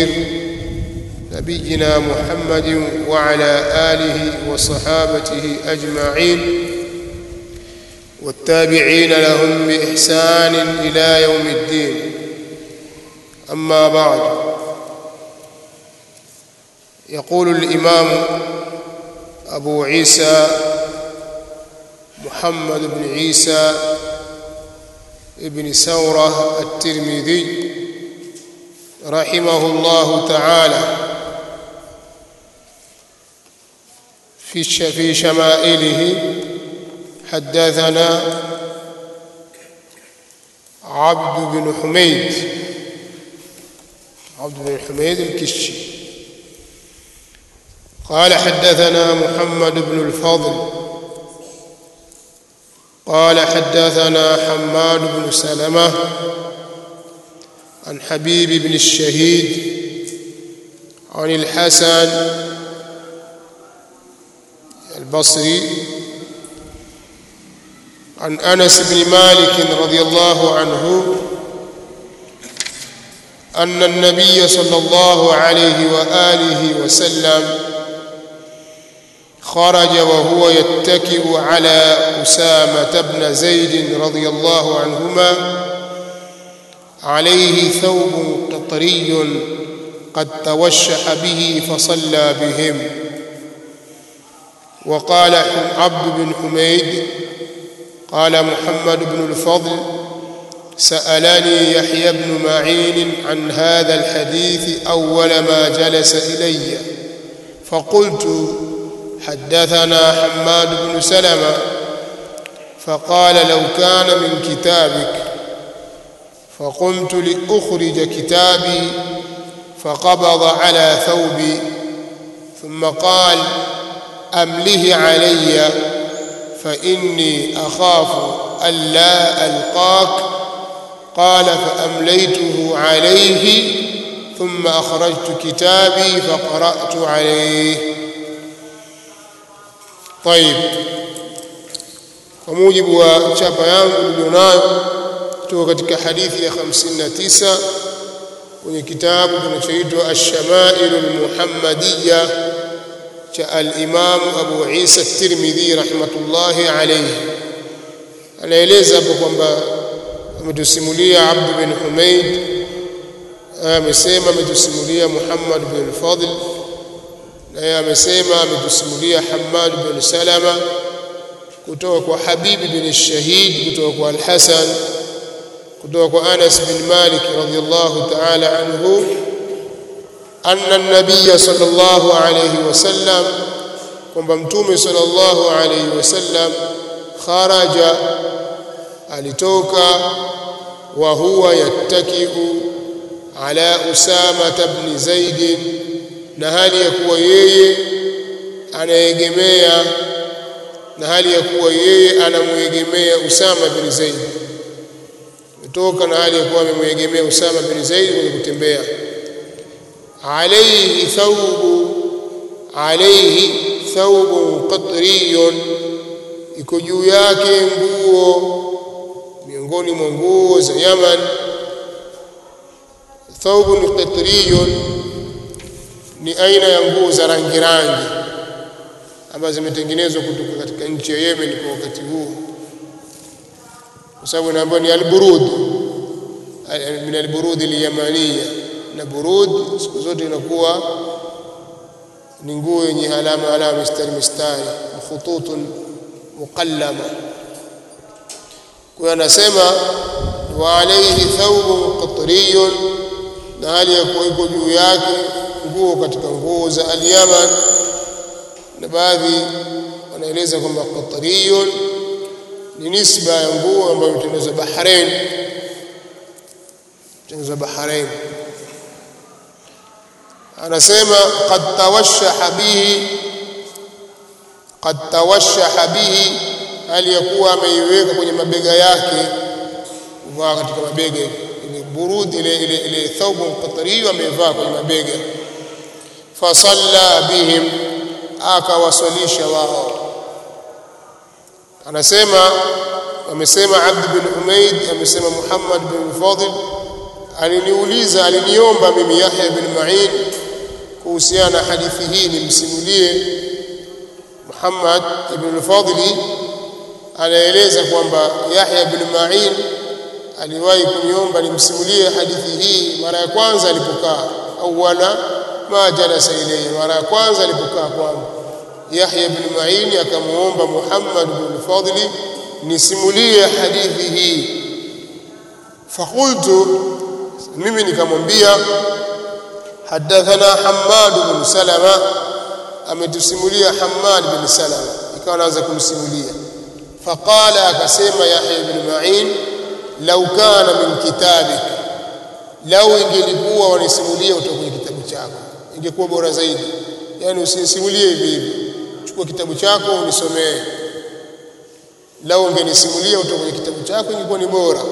الأخير نبينا محمد وعلى آله وصحابته أجمعين والتابعين لهم بإحسان إلى يوم الدين أما بعد يقول الإمام أبو عيسى محمد بن عيسى ابن سورة الترمذي رحمه الله تعالى في في شمائله حدثنا عبد بن حميد عبد بن حميد الكشي قال حدثنا محمد بن الفضل قال حدثنا حماد بن سلمة عن حبيب بن الشهيد عن الحسن البصري عن انس بن مالك رضي الله عنه ان النبي صلى الله عليه واله وسلم خرج وهو يتكئ على اسامه بن زيد رضي الله عنهما عليه ثوب قطري قد توشح به فصلى بهم وقال عبد بن حميد قال محمد بن الفضل سألني يحيى بن معين عن هذا الحديث أول ما جلس إلي فقلت حدثنا حماد بن سلمة فقال لو كان من كتابك فقمت لأخرج كتابي فقبض على ثوبي ثم قال أمله علي فإني أخاف ألا ألقاك قال فأمليته عليه ثم أخرجت كتابي فقرأت عليه طيب وموجب وشابا yangu nilionayo kutoka katika hadithi ya 59 kwenye kitabu kinachoitwa Ash-Shama'il al-Muhammadiyya cha al-Imam Abu Isa at-Tirmidhi rahmatullahi alayhi anaeleza hapo kwamba ametusimulia Abd bin Humaid amesema ametusimulia Muhammad bin al-Fadl naye amesema ametusimulia Hammad bin Salama kutoka kwa Habibi bin Shahid kutoka kwa Al-Hasan kutoka kwa Anas bin Malik radhiyallahu ta'ala anhu anna an-nabiy sallallahu alayhi wasallam kwamba mtume sallallahu alayhi wasallam kharaja alitoka wa huwa yattakiu ala Usama ibn Zaid na hali ya kuwa yeye anaegemea na hali ya kuwa yeye anamuegemea Usama bin Zaid kutoka na hali ya kuwa amemwegemea Usama bin Zaid kwenye kutembea alayhi thawbu alayhi thawbu qatriyun iko juu yake nguo miongoni mwa nguo za Yaman thawbun qatriyun ni aina ya nguo za rangi rangi ambazo zimetengenezwa kutoka katika nchi ya Yemen kwa wakati huu kwa sababu inaambiwa ni alburud min alburud alyamaniya na burud siku zote inakuwa ni nguo yenye alama alama mistari mistari khututun muqallama kwa anasema wa alayhi thawbun qatriyun na hali ya kuwa iko juu yake nguo katika nguo za al-Yaman na baadhi wanaeleza kwamba qatriyun ni nisba ya nguo ambayo imetengenezwa Bahrain tengenezwa Bahrain anasema qad tawashaha bihi qad tawashaha bihi hali ya kuwa ameiweka kwenye mabega yake kuvaa katika mabega ile burudi ile ile ile thawbu qatriyu amevaa kwenye mabega fasalla bihim akawaswalisha wao anasema amesema Abd bin Umayd amesema Muhammad bin Fadl aliniuliza aliniomba mimi Yahya ibn Ma'in kuhusiana na hadithi hii nimsimulie Muhammad ibn al-Fadli anaeleza kwamba Yahya ibn Ma'in aliwahi kuniomba nimsimulie hadithi hii mara ya kwanza alipokaa awala ma jalasa ilayhi mara ya kwanza alipokaa kwangu Yahya ibn Ma'in akamuomba Muhammad ibn al-Fadli nisimulie hadithi hii fakultu mimi nikamwambia hadathana Hammad bin Salama ametusimulia Hammad bin Salama ikawa naanza kumsimulia faqala akasema Yahya ibn Ma'in law kana min kitabik lau ingelikuwa wanisimulia kutoka kwenye kitabu chako ingekuwa bora zaidi yani usinisimulie hivi hivi chukua kitabu chako unisomee lau ungenisimulia kutoka kwenye kitabu chako ingekuwa ni bora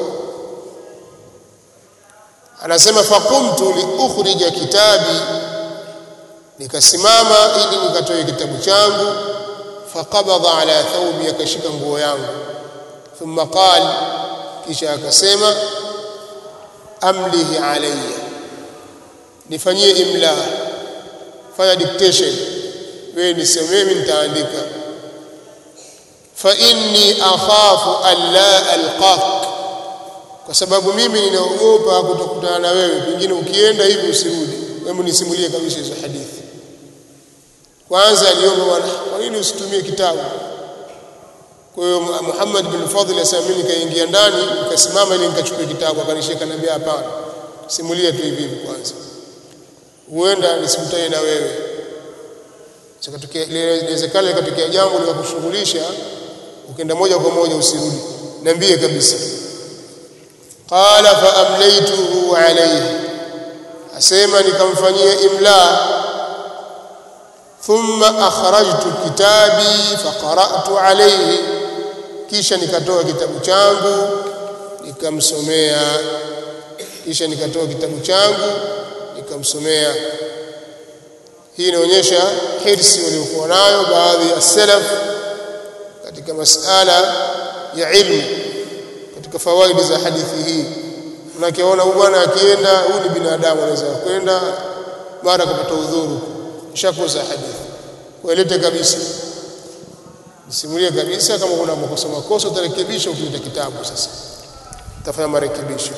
anasema faqumtu liukhrija kitabi nikasimama ili nikatoe kitabu changu faqabadha ala thawbi akashika nguo yangu thumma qala kisha akasema amlihi alayya nifanyie imla fanya dictation wewe nisemee mimi nitaandika fa inni akhafu an la alqak kwa sababu mimi ninaogopa kutokutana na wewe pengine ukienda hivi usirudi hebu nisimulie kabisa hizo hadithi kwanza aliomba bwana kwa nini usitumie kitabu kwa hiyo Muhammad bin Fadhl asema mimi nikaingia ndani nikasimama ili nikachukue kitabu akanishika niambia hapana simulia tu hivi hivi kwanza huenda nisikutane na wewe sikatokea inawezekana ikatokea jambo la kushughulisha ukienda moja kwa moja usirudi niambie kabisa qala fa amlaytuhu alayhi asema nikamfanyia imla thumma akhrajtu kitabi faqara'tu alayhi kisha nikatoa kitabu changu nikamsomea kisha nikatoa kitabu changu nikamsomea hii inaonyesha hirsi waliokuwa nayo baadhi ya salaf katika masala ya ilmu katika fawaidi za hadithi hii unakiona huyu bwana akienda huyu ni binadamu anaweza kwenda mara kupata udhuru shakosa hadithi kuelete kabisa simulie kabisa kama kuna makosa makosa utarekebisha ukileta kitabu sasa utafanya marekebisho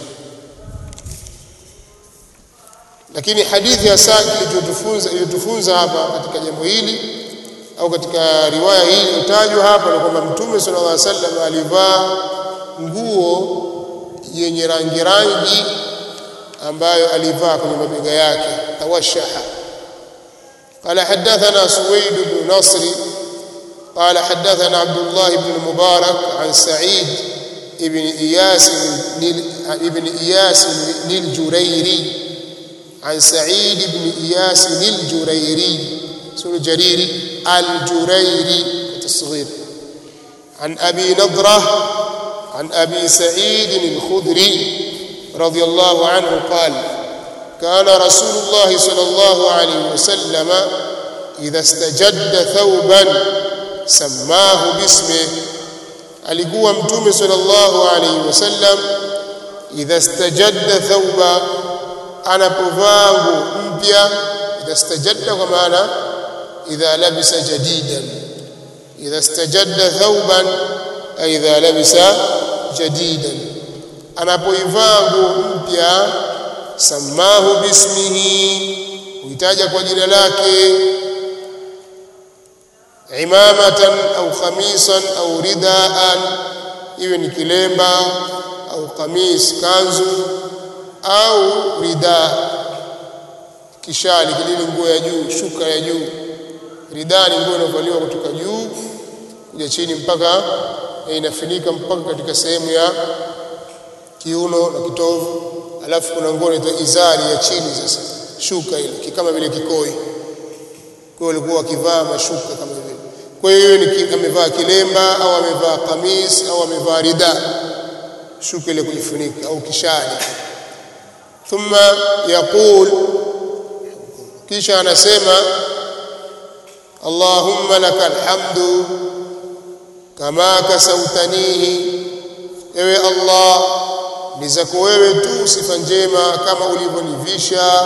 lakini hadithi hasa iliyotufunza iliyotufunza hapa katika jambo hili au katika riwaya hii iliyotajwa hapa ni kwamba mtume sallallahu alaihi wasallam alivaa nguo yenye rangi rangi ambayo alivaa kwenye mabega yake tawashaha قال حدثنا سويد بن نصر قال حدثنا عبد الله بن المبارك عن سعيد ابن إياس ابن إياس الجريري عن سعيد بن إياس الجريري سورة جريري الجريري التصغير عن أبي نضرة عن أبي سعيد الخدري رضي الله عنه قال كان رسول الله صلى الله عليه وسلم إذا استجد ثوبا سماه باسمه alikuwa mtume sallallahu alaihi wasallam idha istajadda thawba anapovaa nguo mpya idha istajadda kwa maana idha labisa jadidan idha istajadda thawban ay idha labisa jadidan anapoivaa nguo mpya samahu bismihi huitaja kwa jina lake imamatan au khamisan au ridaan iwe ni kilemba au kamis kanzu au rida kishali kilile nguo ya juu shuka ya juu rida ni nguo inavaliwa kutoka juu kuja chini mpaka inafinika mpaka katika sehemu ya kiuno na kitovu alafu kuna nguo inaitwa izari ya chini sasa shuka ile kama vile kikoi kwa walikuwa wakivaa mashuka kama vile kwa hiyo ni amevaa kilemba au amevaa kamis au amevaa rida shuka ile kujifunika au kishali thumma yaqul kisha anasema Allahumma lakal hamdu kama kasautanihi ewe Allah ni zako wewe tu sifa njema kama ulivyonivisha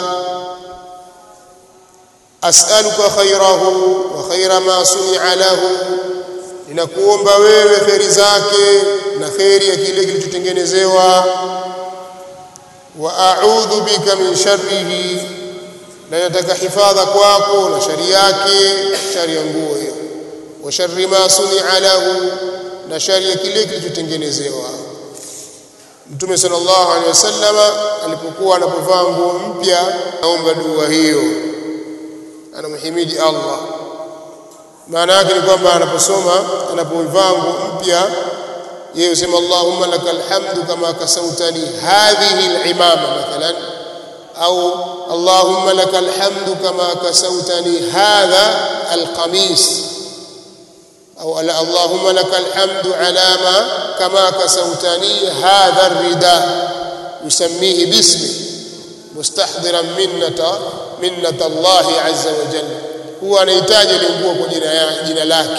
as'aluka khairahu wa khaira ma suni'a lahu ninakuomba wewe kheri zake na kheri ya kile kilichotengenezewa wa a'udhu bika min sharrihi na nataka hifadha kwako na shari yake shari ya nguo hiyo wa sharri ma suni'a lahu na shari ya kile kilichotengenezewa Mtume sallallahu alaihi wasallama alipokuwa anapovaa nguo mpya aomba dua hiyo anamhimidi Allah maana yake ni kwamba anaposoma anapovaa nguo mpya yeye husema Allahumma lakal hamdu kama kasautani hadhihi al-imama mathalan au Allahumma lakal hamdu kama kasautani hadha al-qamis au Allahumma lakal hamdu ala ma kama kasautani hadha ar-rida yusammihi bismi mustahdiran minnata minnata Allah azza wa jalla huwa anahitaji ile nguo kwa jina jina lake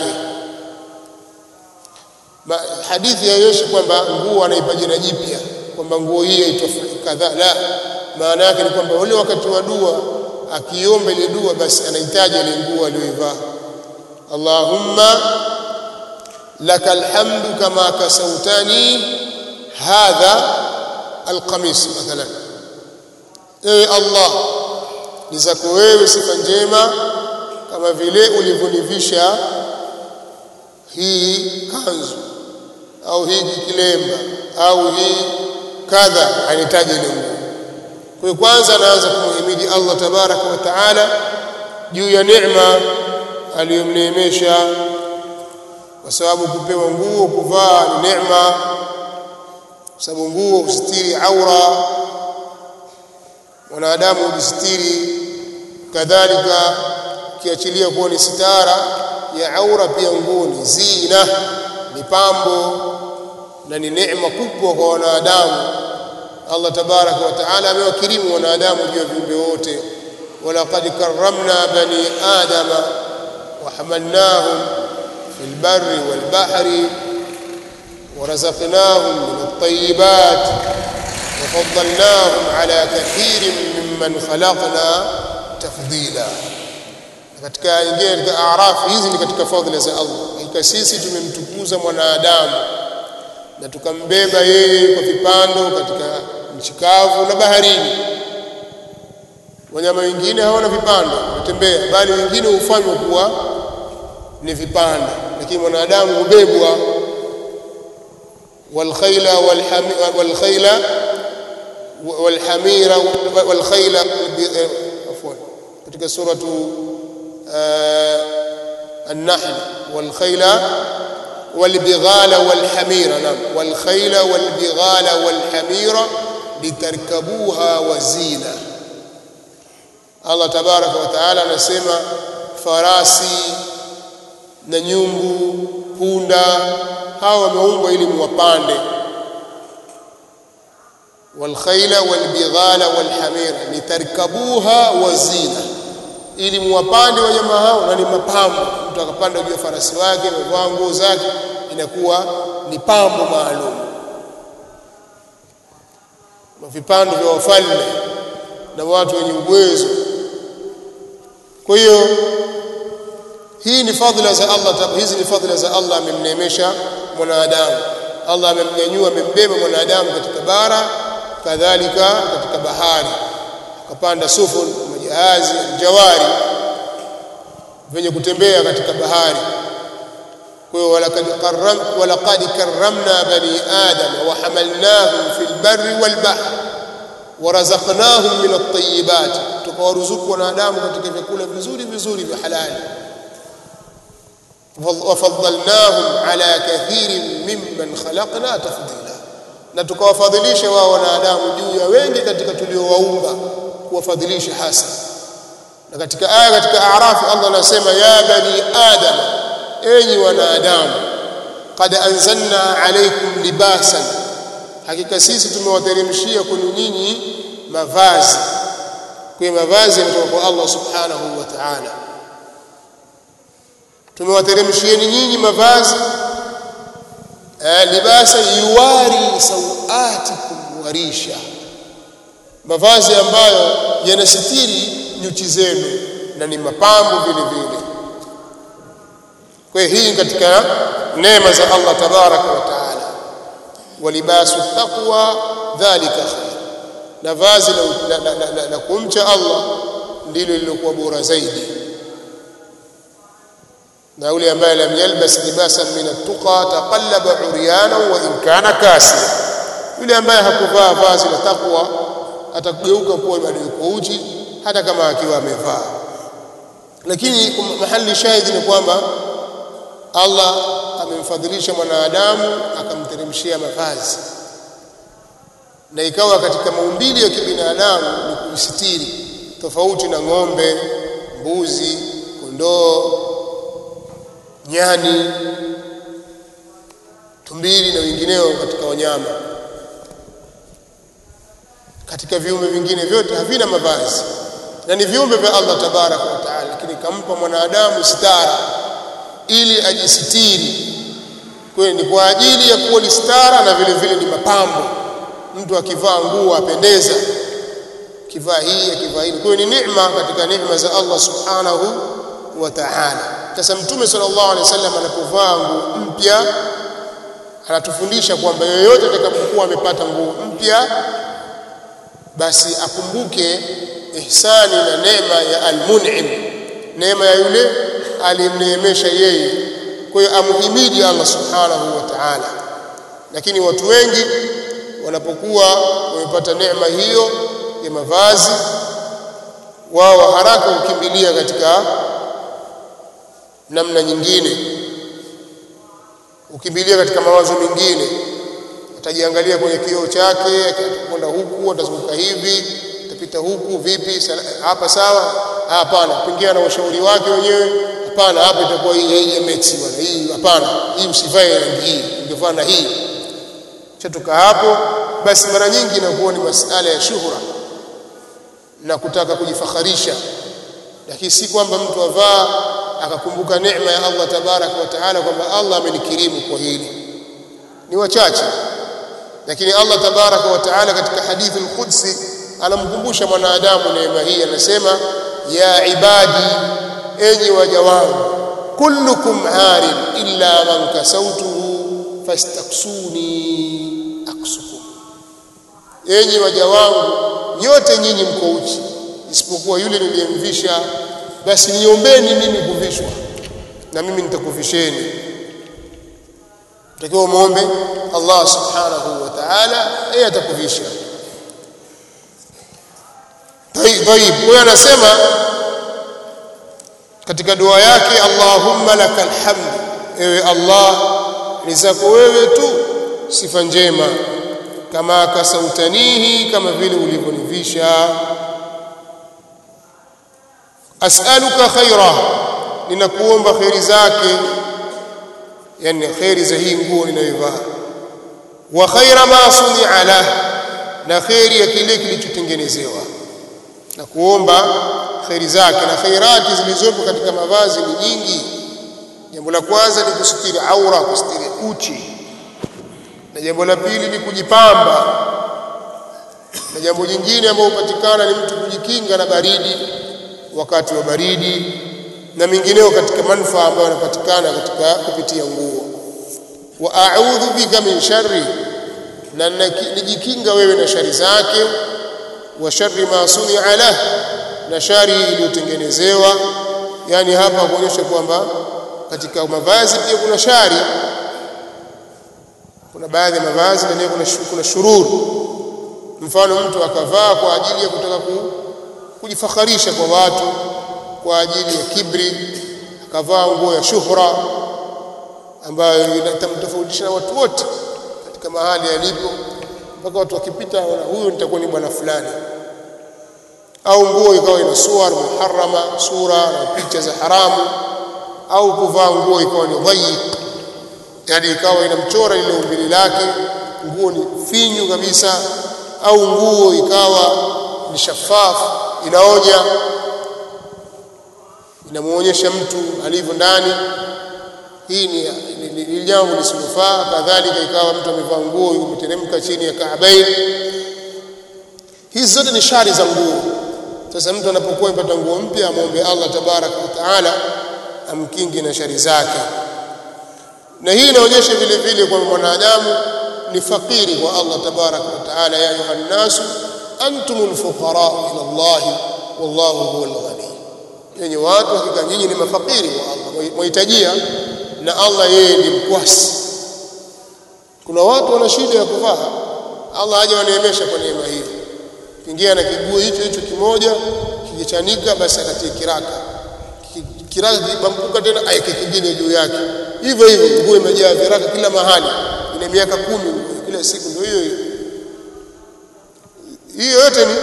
hadithi haionyeshi kwamba nguo anaipa jina jipya kwamba nguo hii yaitwa kadhaa la maana yake ni kwamba ule wakati wa dua akiomba ile dua basi anahitaji ile nguo aliyoivaa Allahumma lakal hamdu kama kasautani hadha alqamis mathalan ewe Allah ni zako wewe sifa njema kama vile ulivyonivisha hii kanzu au hii kilemba au hii kadha anahitaji ile nguo kwa kwanza anaanza kumhimidi Allah tabaraka wa taala juu ya neema aliyomneemesha kwa sababu kupewa nguo kuvaa ni neema kwa sababu nguo hustiri aura wanadamu hujistiri kadhalika kiachilia kuwa ni sitara ya aura pia nguo ni zina ni pambo na ni neema kubwa kwa wanadamu Allah tabaraka wa taala amewakirimu wanadamu juu ya viumbe wote walaqad karramna bani adama wa hamalnahum fil barri wal bahri ورزقناهم من الطيبات وفضلناهم على كثير ممن خلقنا تفضيلا katika ingine katika arafu hizi ni katika fadhila za Allah hakika sisi tumemtukuza mwanadamu na tukambeba yeye kwa vipando katika nchi kavu na baharini wanyama wengine hawana vipando wanatembea bali wengine hufanywa kuwa ni vipando lakini mwanadamu hubebwa والخيل والخيل والحمير والخيل عفوا katika suratu النحل والخيل والبغال والحمير نعم والخيل والبغال والحمير لتركبوها وزينة الله تبارك وتعالى anasema farasi na nyumbu punda hawa wameumbwa ili muwapande والخيل والبغال والحمير لتركبوها وزينه ili muwapande wanyama hao na ni mapambo mtu akapanda juu ya farasi wake amevaa nguo zake inakuwa ni pambo maalum vipando vya wafalme na watu wenye uwezo kwa hiyo hii ni fadhila za Allah hizi ni fadhila za Allah amemneemesha mwanadamu Allah amemnyanyua amembeba mwanadamu katika bara kadhalika katika bahari akapanda sufun majahazi jawari venye kutembea katika bahari kwa hiyo walaqad karram walaqad karramna bani adam wa hamalnahum fil barri wal bahr warazaqnahum min at-tayyibat tukawaruzuku wanadamu katika vyakula vizuri vizuri vya halali وفضلناهم على كثير ممن خلقنا تفضيلا na tukawafadhilisha wao wanadamu juu ya wengi katika tuliowaumba kuwafadhilisha hasa na katika aya katika A'raf Allah anasema ya bani adam enyi wanadamu qad anzalna alaykum libasan hakika sisi tumewateremshia kwenu nyinyi mavazi kwa mavazi yanatoka kwa Allah subhanahu wa ta'ala tumewateremshieni nyinyi mavazi libasa yuwari sawatikum warisha mavazi ambayo yanasitiri nyuchi zenu na ni mapambo vile vile kwa hiyo hii katika neema za Allah tabaraka wa taala walibasu taqwa dhalika khair na vazi la, la, la, la, la kumcha Allah ndilo lilokuwa bora zaidi na yule ambaye lam yalbas libasan min at-tuqa taqallaba uryana wa in kana kasiya yule ambaye hakuvaa vazi la takwa atageuka kuwa bado yuko uchi hata kama akiwa amevaa lakini mahali shahidi ni kwamba Allah amemfadhilisha mwanadamu akamteremshia mavazi na ikawa katika maumbili ya kibinadamu ni kujisitiri tofauti na ng'ombe mbuzi kondoo nyani tumbili na wengineo katika wanyama katika viumbe vingine vyote havina mavazi na ni viumbe vya Allah tabaraka wa taala lakini kampa mwanadamu stara ili ajisitiri kwa ni kwa ajili ya kuwa ni stara na vile vile ni mapambo mtu akivaa nguo apendeza kivaa hii akivaa hili kwa ni neema katika neema za Allah subhanahu wa ta'ala sasa mtume sallallahu alaihi wasallam anapovaa nguo mpya anatufundisha kwamba yoyote atakapokuwa amepata nguo mpya basi akumbuke ihsani na neema ya almun'im neema ya yule alimneemesha yeye kwa hiyo amhimidi Allah subhanahu wa ta'ala lakini watu wengi wanapokuwa wamepata neema hiyo ya mavazi wao haraka hukimbilia katika namna nyingine ukimbilia katika mawazo mengine atajiangalia kwenye kioo chake atakwenda huku atazunguka hivi atapita huku vipi hapa sawa hapana pengine na ushauri wake wenyewe hapana hapa itakuwa hii haijameti bwana hii hapana hii msivae rangi hii ingevaa na hii chatoka hapo basi mara nyingi inakuwa ni masala ya shuhura na kutaka kujifakharisha lakini si kwamba mtu avaa akakumbuka neema ya Allah tabarak wa taala kwamba Allah amenikirimu kwa hili ni wachache lakini Allah tabaraka wa taala katika hadithi al-Qudsi anamkumbusha mwanadamu neema hii anasema ya ibadi enyi waja wangu kullukum arin illa man kasautuhu fastaksuni aksukum enyi waja wangu nyote nyinyi mko uchi isipokuwa yule niliyemvisha basi niombeni mimi kuvishwa na mimi nitakuvisheni takiwa muombe Allah subhanahu wa ta'ala yeye atakuvisha طيب huyo anasema katika dua yake Allahumma lakal hamd ewe Allah ni zako wewe tu sifa njema kama kasautanihi kama vile ulivyonivisha as'aluka khaira ninakuomba khairi zake yani khairi za hii nguo ninayovaa wa khaira ma suni'a lah na khairi ya kile kilichotengenezewa na kuomba khairi zake na khairati zilizopo katika mavazi ni nyingi jambo la kwanza ni kusitiri aura kusitiri uchi na jambo la pili ni kujipamba na jambo jingine ambalo hupatikana ni mtu kujikinga na baridi wakati wa baridi na mingineo katika manufaa ambayo yanapatikana katika kupitia nguo wa a'udhu bika min sharri na nijikinga wewe na shari zake wa sharri ma suni'a lah na shari iliyotengenezewa yani hapa kuonyesha kwamba katika mavazi pia kuna shari kuna baadhi ya mavazi ndani kuna kuna shururu mfano mtu akavaa kwa ajili ya kutaka ku, kujifakharisha kwa watu kwa ajili ya kibri akavaa nguo ya shuhra ambayo itamtofautisha na watu wote katika mahali alipo mpaka watu wakipita wana huyu nitakuwa ni bwana fulani au nguo ikawa ina suwar muharrama sura na picha za haramu au kuvaa nguo ikawa ni dhayiq yani ikawa inamchora ile umbili lake nguo ni finyu kabisa au nguo ikawa ni shafafu inaonya inamuonyesha mtu alivyo ndani hii ni, ni, ni jambo lisilofaa kadhalika ikawa mtu amevaa nguo imeteremka chini ya kaabain hizi zote ni shari za nguo sasa mtu anapokuwa amepata nguo mpya amwombe Allah tabaraka wa taala amkingi na shari zake na hii inaonyesha vile vile kwamba mwanadamu ni fakiri kwa Allah tabaraka wa taala ya ayuha nnasu antumul fuqara ila Allah wallahu huwal ghani yenye watu hakika nyinyi ni mafakiri kwa Allah mwahitajia na Allah yeye ni mkwasi kuna watu wana shida ya kuvaa Allah haja waneemesha kwa neema hiyo kiingia na kiguo hicho hicho kimoja kikichanika basi akatie kiraka kiraka kibambuka tena aeke kingine juu yake hivyo hivyo nguo imejaa viraka kila mahali ina miaka kumi kila siku ndio hiyo hiyo hiyo yote ni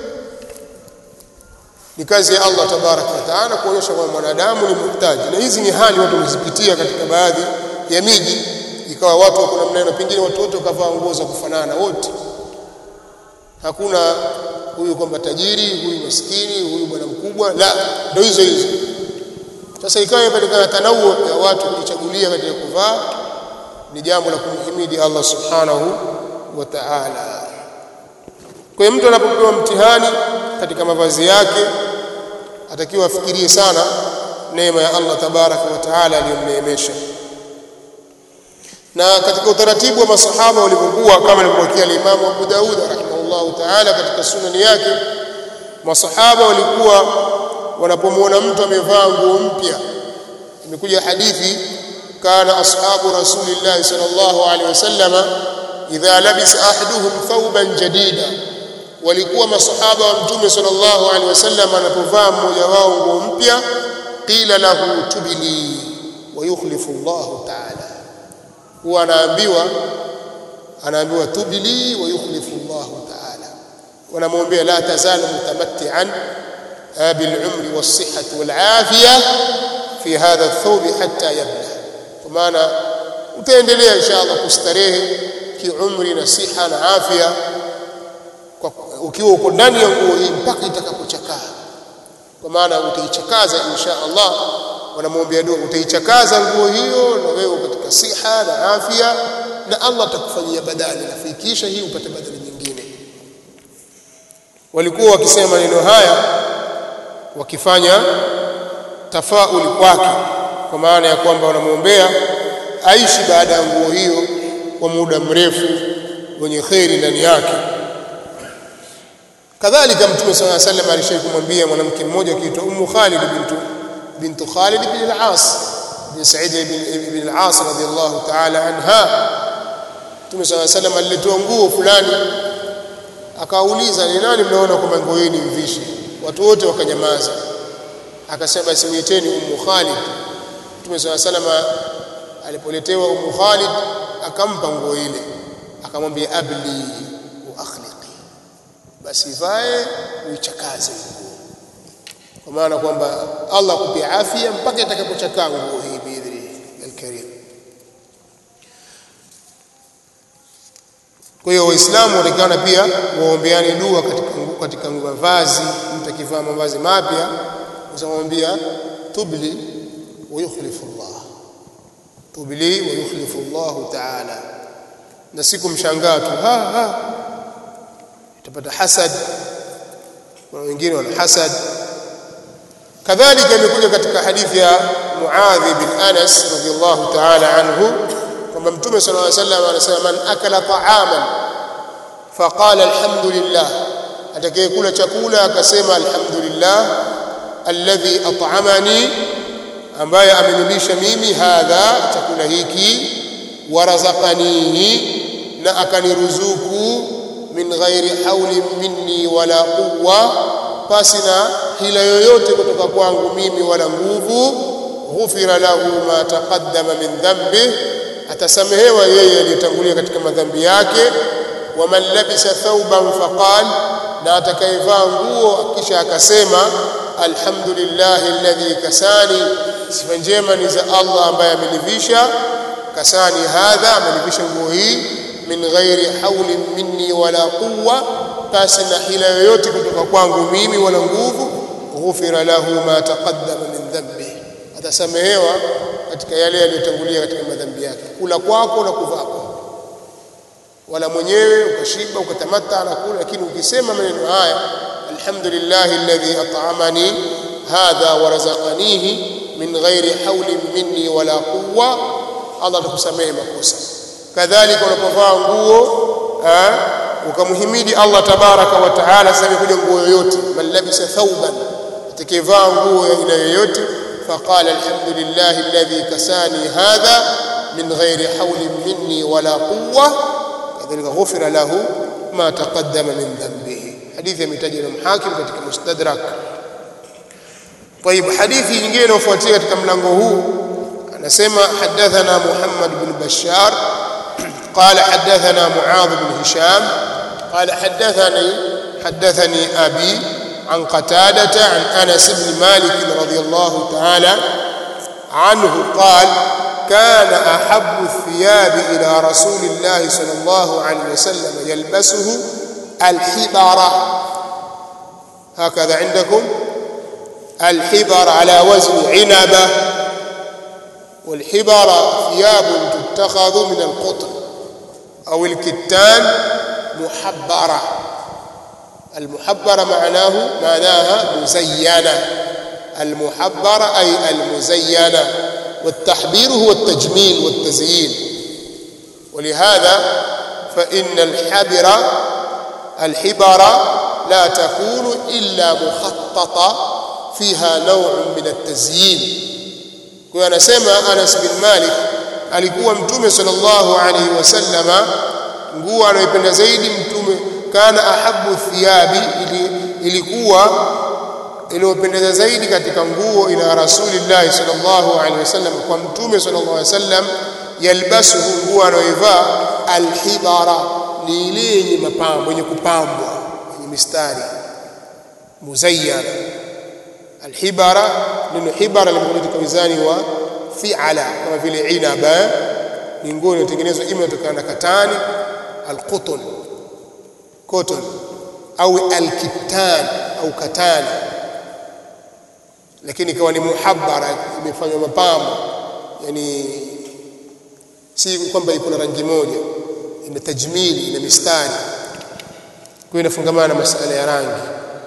ni kazi ya Allah tabaraka wa taala kuonyesha kwamba mwanadamu ni muhtaji na hizi ni hali watu wamezipitia katika baadhi ya miji ikawa watu wako namna hiyo pengine watu wote wakavaa nguo za kufanana wote hakuna huyu kwamba tajiri huyu maskini huyu bwana mkubwa la ndio hizo hizo sasa ikawa imepatikana tanauo ya watu kujichagulia katika kuvaa ni jambo la kumhimidi Allah subhanahu wa ta'ala kwa hiyo mtu anapopewa mtihani katika mavazi yake atakiwa afikirie sana neema ya Allah tabaraka wa taala aliyomneemesha na katika utaratibu wa masahaba walivyokuwa kama alivyokuwa Imam Abu Daud rahimahullahu taala katika sunani yake masahaba walikuwa wanapomwona mtu amevaa nguo mpya imekuja hadithi kana ashabu rasulillahi sallallahu alaihi wasallama idha labisa ahaduhum thawban jadida walikuwa masahaba wa mtume sallallahu alaihi wasallam anapovaa mmoja wao nguo mpya qila lahu tubili wa yukhlifu Allah ta'ala huwa anaambiwa anaambiwa tubili wa yukhlifu Allah ta'ala wanamwombea la tazalu mutamatti'an بالعمر والصحة والعافية في هذا الثوب حتى يبلغ kwa maana utaendelea inshallah kustarehe kiumri na siha na afya ukiwa uko ndani ya nguo hii mpaka itakapochakaa kwa maana utaichakaza insha Allah wanamwombea dua utaichakaza nguo hiyo na wewe katika siha na afya na Allah atakufanyia badali nafikisha hii upate badali nyingine walikuwa wakisema maneno haya wakifanya tafauli kwake kwa maana ya kwamba wanamwombea aishi baada ya nguo hiyo kwa muda mrefu wenye kheri ndani yake kadhalika mtume صلى الله عليه وسلم alishawahi kumwambia mwanamke mmoja akiitwa Ummu Khalid bintu bintu Khalid bin al-As bin Sa'id ibn al-As radiyallahu ta'ala anha Mtume صلى الله عليه وسلم alitoa nguo fulani akauliza ni nani mnaona kwamba nguo hii ni mvishi watu wote wakanyamaza akasema basi muiteni Ummu Khalid Mtume صلى الله عليه وسلم alipoletewa Ummu Khalid akampa nguo ile akamwambia abli wa akhliqi basi vae uichakaze nguo kwa maana kwamba Allah akupe afya mpaka itakapochakaa nguo hii biidhni alkarim kwa hiyo waislamu watakana pia waombeane dua katika katika mavazi mtu akivaa mavazi mapya usamwambia tubli wa yukhlifu Allah tubli wa yukhlifu Allah ta'ala na siku mshangaa tu ha ha utapata hasad kuna wengine wana hasad kadhalika imekuja katika hadithi ya Muadh bin Anas radhiyallahu ta'ala anhu kwamba mtume sallallahu alayhi wasallam anasema man akala ta'aman faqala alhamdulillah atakayekula chakula akasema alhamdulillah alladhi at'amani ambaye amenilisha mimi hadha chakula hiki warazaqanihi na akaniruzuku min ghairi hauli minni wala quwwa pasi na hila yoyote kutoka kwangu mimi wala nguvu ghufira lahu ma taqaddama min dhanbi atasamehewa yeye aliyetangulia katika madhambi yake waman labisa thawban faqal na atakayevaa nguo kisha akasema alhamdulillah alladhi kasani sifa njema ni za Allah ambaye amenivisha kasani hadha amenivisha nguo hii min ghairi hauli minni wala quwwa pasi na hila yoyote kutoka kwangu mimi wala nguvu ghufira lahu ma taqaddama min dhanbi atasamehewa katika yale yaliyotangulia katika madhambi yake kula kwako na kuvaa kwako wala mwenyewe ukashiba ukatamata na kula lakini ukisema maneno haya alhamdulillahi alladhi at'amani hadha wa razaqanihi min ghairi hawlin minni wala quwwa Allah atakusamehe makosa kadhalika unapovaa nguo ukamhimidi Allah tabaraka wa taala sasa kuja nguo yoyote man labisa thawban atakayevaa nguo ya aina yoyote faqala alhamdulillahi alladhi kasani hadha min ghairi hawlin minni wala quwwa kadhalika ghufira lahu ma taqaddama min dhanbihi hadithi imetaja na Hakim katika Mustadrak طيب حديث nyingine inayofuatia katika mlango huu anasema hadathana Muhammad bin Bashar قال حدثنا معاذ بن هشام قال حدثني حدثني أبي عن قتادة عن أنس بن مالك رضي الله تعالى عنه قال كان أحب الثياب إلى رسول الله صلى الله عليه وسلم يلبسه الحبرة هكذا عندكم الحبر على وزن عنبة والحبر ثياب تتخذ من القطن أو الكتان محبرة المحبرة معناه معناها مزينة المحبرة أي المزينة والتحبير هو التجميل والتزيين ولهذا فإن الحبر الحبر لا تكون إلا مخططة فيها نوع من التزيين kwa anasema Anas bin Malik alikuwa mtume sallallahu alaihi wasallama nguo anayoipenda zaidi mtume kana ahabu thiyabi ili, ilikuwa iliyopendeza zaidi katika nguo ila rasulillahi sallallahu alaihi wasallam kwa mtume sallallahu alaihi wasallam yalbasuhu nguo anayoivaa alhibara ni ile yenye mapambo yenye kupambwa yenye mistari muzayyana alhibara neno hibara limekuja katika wizani wa fi'ala kama vile inaba ni nguo iliyotengenezwa ima kutokana na katani alqutun cotton au alkitan au katani lakini ikawa ni muhabbara imefanywa mapambo yani si kwamba iko na rangi moja ina tajmili ina mistari kwa inafungamana na masala ya rangi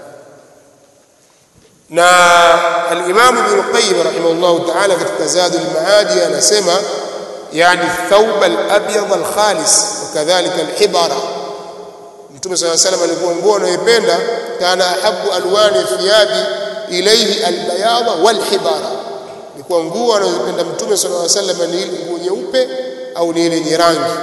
na al-Imam Ibn Qayyim rahimahullah ta'ala katika Zadul Maadi anasema yani thawb al-abyad al-khalis wakadhalika al-hibara Mtume صلى الله عليه وسلم alikuwa nguo anayoipenda kana ahabu alwani thiyabi ilayhi al-bayad wal-hibara ilikuwa nguo anayoipenda Mtume صلى الله عليه وسلم ni ile nguo nyeupe au ni ile yenye rangi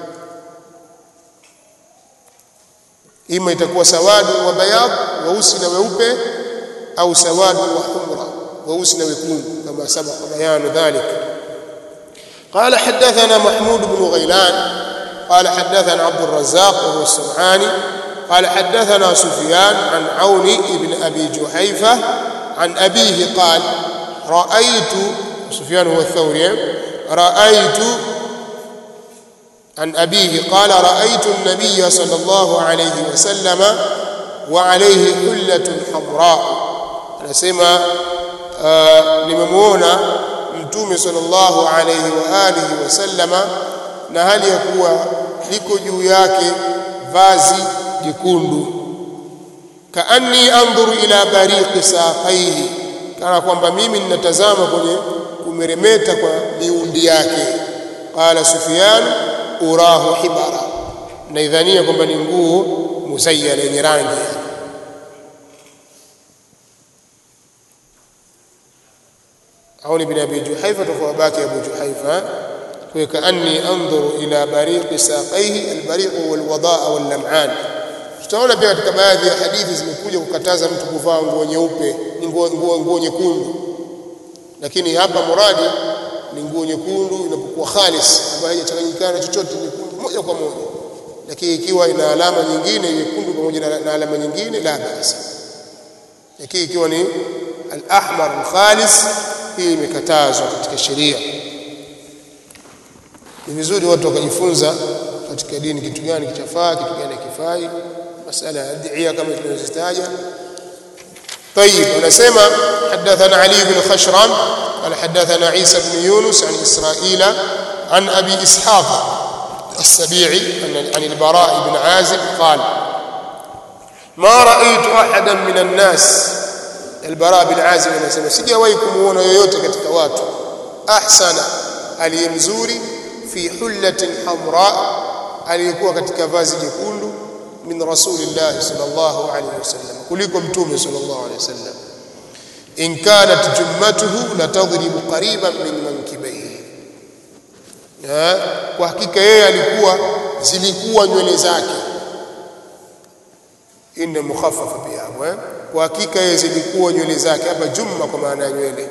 ima itakuwa sawadu wa bayad weusi na weupe au sawadu wa humra weusi na wekundu kama sabaqa bayanu dhalik قال حدثنا محمود بن غيلان قال حدثنا عبد الرزاق وهو السمعاني قال حدثنا سفيان عن عون بن ابي جحيفه عن ابيه قال رايت سفيان هو الثوري رايت عن ابيه قال رايت النبي صلى الله عليه وسلم وعليه حله حمراء anasema uh, nimemuona mtume sallallahu alayhi wa alihi wasallama na hali ya kuwa liko juu yake vazi jekundu kaanni andhuru ila bariqi saqaihi kana kwamba mimi ninatazama kwenye kumeremeta kwa miundi yake qala sufyan urahu hibara naidhania kwamba ni nguo musayyana yenye rangi عون بن ابي جحيفه فهو باكي ابو جحيفه وكاني انظر الى بريق ساقيه البريق هو الوضاء واللمعان tutaona pia katika baadhi ya hadithi zimekuja kukataza mtu kuvaa nguo nyeupe ni nguo nguo nguo nyekundu lakini hapa muradi ni nguo nyekundu inapokuwa khalis ambayo haijachanganyikana chochote nyekundu moja kwa moja lakini ikiwa ina alama nyingine nyekundu pamoja na, na alama nyingine la basi lakini ikiwa ni al-ahmar al-khalis hii imekatazwa katika sheria ni vizuri watu wakajifunza katika dini kitu gani kichafaa kitu gani hakifai masala ya adhiya kama tulivyozitaja طيب ونسمع حدثنا علي بن خشرم قال حدثنا عيسى بن يونس عن إسرائيل عن أبي إسحاق السبيعي عن البراء بن عازب قال ما رأيت أحدا من الناس البراء بن عازب anasema sijawahi kumuona yoyote katika watu ahsana aliyemzuri fi hullatin hamra aliyekuwa katika vazi jekundu min rasulillah sallallahu alayhi wasallam kuliko mtume sallallahu alayhi wasallam in kanat jummatuhu la tadribu qariban min mankibayhi kwa hakika yeye alikuwa zilikuwa nywele zake inna mukhaffafa pia hapo eh kwa hakika yeye zilikuwa nywele zake hapa jumma kwa maana ya nywele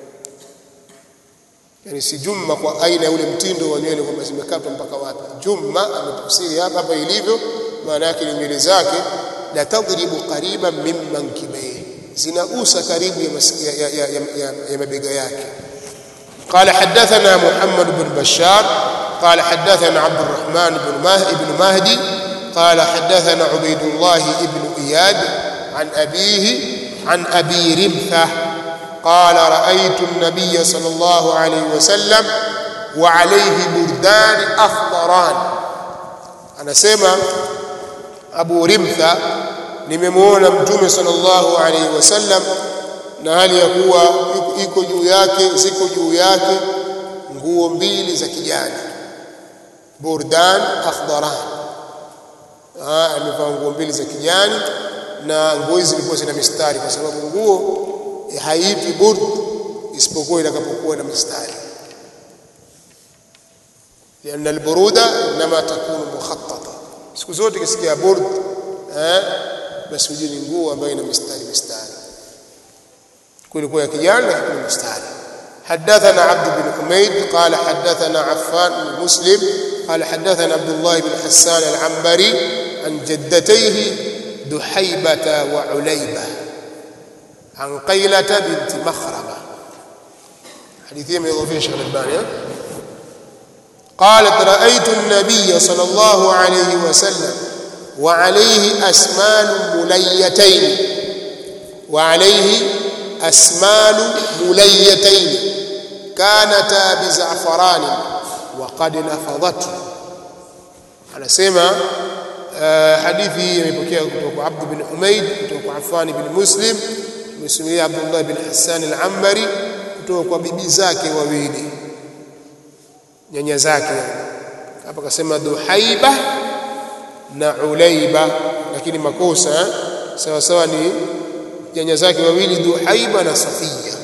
yani si jumma kwa aina ya ule mtindo wa nywele kwamba zimekatwa mpaka wapi jumma ametafsiri hapa hapa ilivyo maana yake ni nywele zake la tadribu qariban min mankibayhi zinagusa karibu ya, ya, ya, ya, ya, ya mabega yake قال حدثنا محمد بن بشار قال حدثنا عبد الرحمن بن بن مهدي قال حدثنا عبيد الله بن إياد عن أبيه عن أبي رمثة قال رأيت النبي صلى الله عليه وسلم وعليه بردان أخضران أنا سمع أبو رمثة nimemuona mtume sallallahu alaihi wasallam na hali ya kuwa iko juu yake ziko juu yake nguo mbili za kijani burdan akhdaran amevaa nguo mbili za kijani na nguo hizi zilikuwa zina mistari kwa sababu nguo haiitwi burd isipokuwa itakapokuwa na mistari لأن البرودة إنما تكون مخططة siku zote kisikia burd eh basi ujue ni nguo ambayo ina mistari mistari kulikuwa ya kijani lakini mistari حدثنا عبد بن حميد قال حدثنا عفان بن مسلم قال حدثنا عبد الله بن حسان العنبري عن جدتيه دحيبة وعليبة عن قيلة بنت مخرمة حديثية من يضيفين شيخ الألباني قالت رأيت النبي صلى الله عليه وسلم وعليه أسمان مليتين وعليه أسمان مليتين كانتا بزعفران وقد نفضته anasema uh, hadithi hii imepokea kutoka kwa Abd bin Humaid kutoka kwa Affan bin Muslim msimulia Abdullah bin Hassan al-Ambari kutoka kwa bibi zake wawili nyanya zake hapa akasema Duhaiba na Ulaiba lakini makosa sawa sawa ni nyanya zake wawili Duhaiba na Safia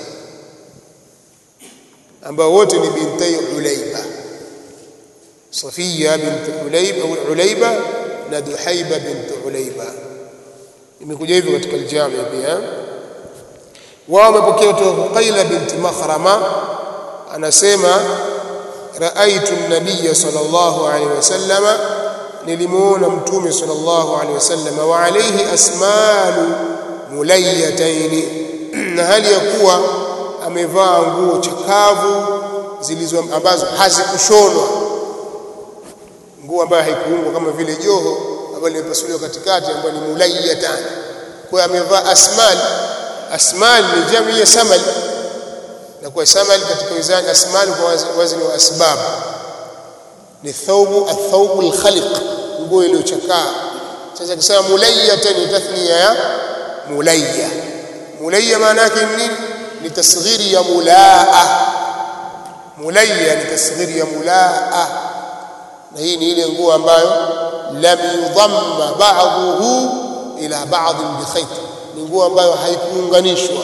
ambao wote ni bintai Ulaiba Safia bint Ulaiba au Ulaiba na Duhaiba bint Ulaiba imekuja hivyo katika aljami pia wao wamepokea kutoka Qaila binti Makhrama anasema raaitu an-nabiy sallallahu alayhi wasallam nilimuona mtume sallallahu alayhi wasallam wa alayhi asmalu mulayataini na hali ya kuwa amevaa nguo chakavu zilizo ambazo hazikushonwa nguo ambayo haikuungwa kama vile joho ambayo limepasuliwa katikati ambayo ni mulayatan kwa amevaa asmal asmal ni jamii ya samal na kwa samal katika wizani asmal kwa wazni wa asbab ni thawbu athawbu alkhaliq nguo iliyochakaa sasa kisema mulayatan ni tathniya ya mulayya mulayya maana yake ni nini ni tasghiri ya mulaa mulayya ni tasghiri ya mulaa na hii ni ile nguo ambayo lam yudhamma ba'dhuhu ila ba'd bi khayt ni nguo ambayo haikuunganishwa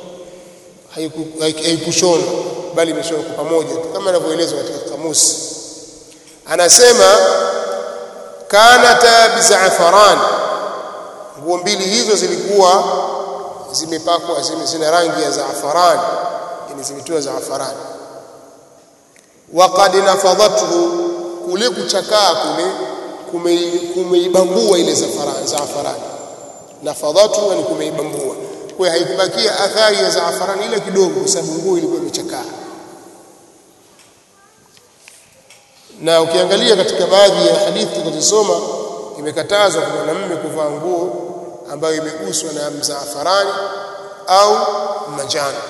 haikushonwa bali imeshonwa kwa pamoja kama inavyoelezwa katika kamusi anasema kanata bizafaran nguo mbili hizo zilikuwa zimepakwa zina rangi ya zaafaran yani zimetiwa zaafaran waqad nafadhathu kule kuchakaa kule kumeibambua ile zafaran zaafaran nafadhathu yani kumeibambua kwa haikubakia athari ya zaafaran ile kidogo kwa sababu nguo ilikuwa imechakaa na ukiangalia katika baadhi ya hadithi tunazosoma imekatazwa kwa mwanamume kuvaa nguo ambayo imeguswa na mzaafarani au manjano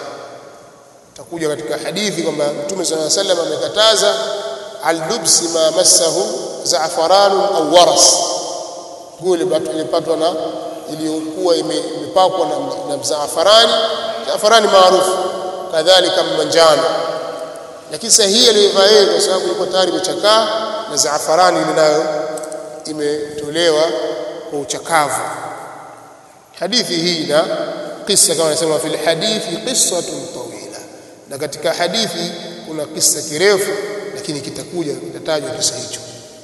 takuja katika hadithi kwamba Mtume صلى الله عليه وسلم amekataza aldubsi ma massahu zaafaran au waras nguo ilipatwa na iliyokuwa imepakwa na, na zaafarani zaafarani maarufu kadhalika manjano lakini sasa hii aliyovaa yeye kwa sababu ilikuwa tayari imechakaa na zaafarani ile nayo imetolewa kwa uchakavu hadithi hii na kisa kama anasema fil hadithi qissatun tawila na katika hadithi kuna kisa kirefu lakini kitakuja kitatajwa kisa hicho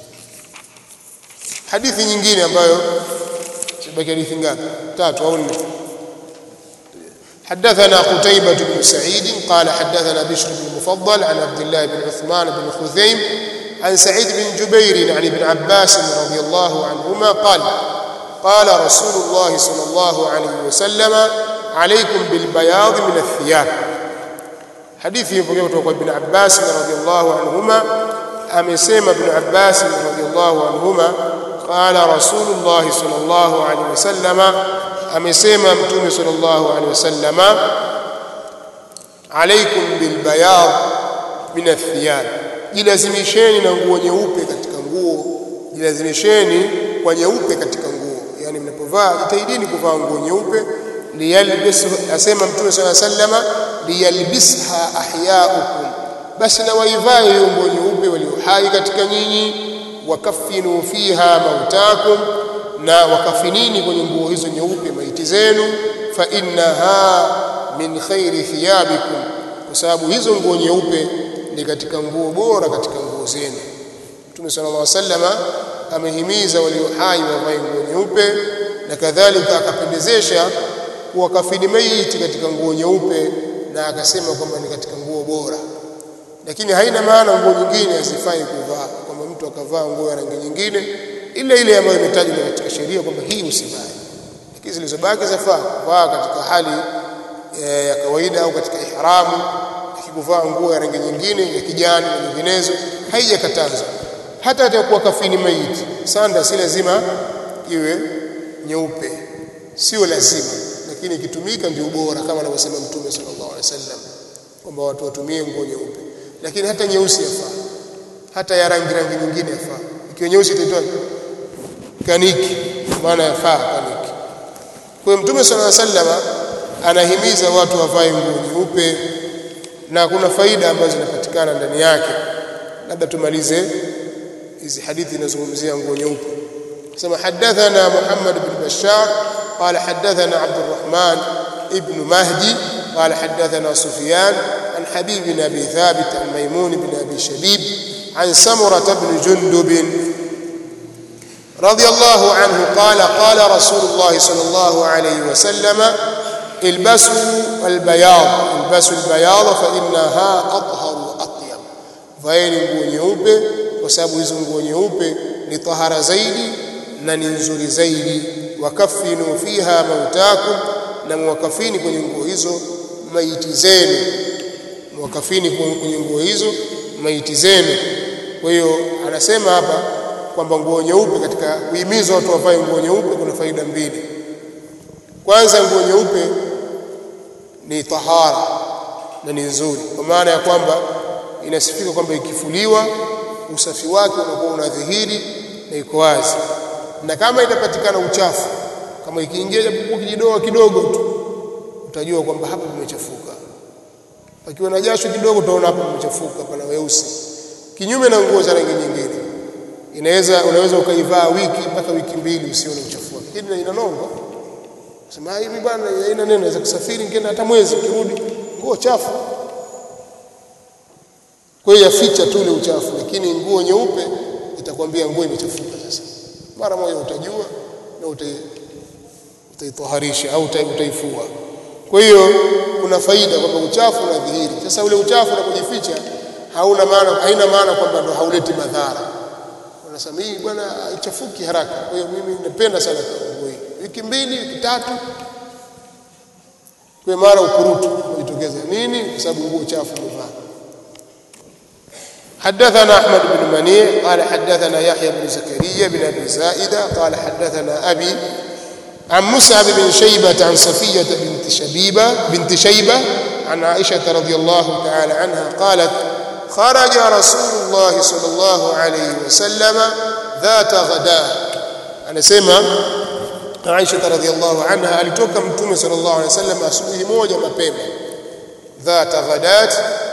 hadithi nyingine ambayo sibaki hadithi ngapi tatu au nne حدثنا قتيبة بن سعيد قال حدثنا بشر بن المفضل عن عبد الله بن عثمان بن خثيم عن سعيد بن جبير عن ابن عباس رضي الله عنهما قال قال رسول الله صلى الله عليه وسلم عليكم بالبياض من الثياب حديث يقول ابن عباس رضي الله عنهما amesema ibn Abbas radhiyallahu anhuma qala rasulullah sallallahu alaihi wasallama amesema mtume sallallahu alaihi wasallama alaikum bil bayad min athiyab jilazimisheni na nguo nyeupe katika nguo jilazimisheni kwa nyeupe katika nguo yani mnapovaa jitahidini kuvaa nguo nyeupe liyalbis asema mtume sallallahu alaihi wasallama liyalbisha ahyaukum basi na waivae hiyo nguo nyeupe walio hai katika nyinyi wakafinu fiha mautakum na wakafinini kwenye nguo hizo nyeupe maiti zenu fa innaha min khairi thiyabikum kwa sababu hizo nguo nyeupe ni katika nguo bora katika nguo zenu Mtume sallallahu alaihi wasallama amehimiza walio hai wavae nguo nyeupe na kadhalika akapendezesha kuwakafini maiti katika nguo nyeupe na akasema kwamba ni katika nguo bora lakini haina maana nguo nyingine hazifai kuvaa kwamba mtu akavaa nguo ya rangi nyingine ile ile ambayo imetajwa katika sheria kwamba hii usivae lakini zilizobaki zafaa kuvaa katika hali e, ya kawaida au katika ihramu akikuvaa nguo ya rangi nyingine ya kijani na nyinginezo haijakatazwa hata atakuwa kafini maiti sanda si lazima iwe nyeupe sio lazima lakini ikitumika ndio bora kama anavyosema mtume sallallahu alaihi wasallam kwamba watu watumie nguo nyeupe lakini hata nyeusi yafaa hata ya rangi rangi nyingine yafaa ikiwa nyeusi itaitwa kaniki maana yafaa kaniki kwa hiyo mtume sallallahu alaihi wasallam anahimiza watu wavae nguo nyeupe na kuna faida ambazo zinapatikana ndani yake labda tumalize hizi hadithi zinazozungumzia nguo nyeupe sema hadathana Muhammad bin Bashar قال حدثنا عبد الرحمن ابن مهدي قال حدثنا سفيان عن حبيب بن ابي ثابت عن ميمون بن ابي شبيب عن سمره بن جندب رضي الله عنه قال قال رسول الله صلى الله عليه وسلم البسوا البياض البسوا البياض فانها اطهر واطيب vaeni nguo nyeupe kwa sababu hizo nguo nyeupe ni tahara zaidi na ni nzuri zaidi wakafinu fiha mautakum na mwakafini kwenye nguo hizo maiti zenu mwakafini kwenye nguo hizo maiti zenu kwa hiyo anasema hapa kwamba nguo nyeupe katika kuhimiza watu wavae nguo nyeupe kuna faida mbili kwanza nguo nyeupe ni tahara na ni nzuri kwa maana ya kwamba inasifika kwamba ikifuliwa usafi wake unakuwa unadhihiri na iko wazi na kama itapatikana uchafu kama ikiingia japokuwa kijidoa kidogo tu utajua kwamba hapa pamechafuka pakiwa na jasho kidogo utaona hapa pamechafuka pana weusi kinyume na nguo za rangi nyingine inaweza unaweza ukaivaa wiki mpaka wiki mbili usione uchafu wake lakini ina nongo sema hivi bwana haina neno naweza kusafiri ngine hata mwezi ukirudi nguo chafu kwa hiyo yaficha tu ule uchafu lakini nguo nyeupe itakwambia nguo imechafuka sasa mara moja utajua na utai utaitoharisha au utaifua kwa hiyo kuna faida kwamba uchafu unadhihiri sasa ule uchafu unapojificha hauna maana haina maana kwamba ndo hauleti madhara unasema hii bwana haichafuki haraka kwa hiyo mimi napenda sana nguo hii wiki mbili wiki tatu kwa mara ukurutu unajitokeza nini kwa sababu nguo chafu umevaa حدثنا أحمد بن منيع قال حدثنا يحيى بن زكريا بن أبي زائدة قال حدثنا أبي عن مصعب بن شيبة عن صفية بنت شبيبة بنت شيبة عن عائشة رضي الله تعالى عنها قالت kharaja rasulullah sallallahu alayhi wasallam dhata ghada anasema Aisha radhiallahu anha alitoka mtume sallallahu alayhi wasallam asubuhi moja mapema dhata ghadat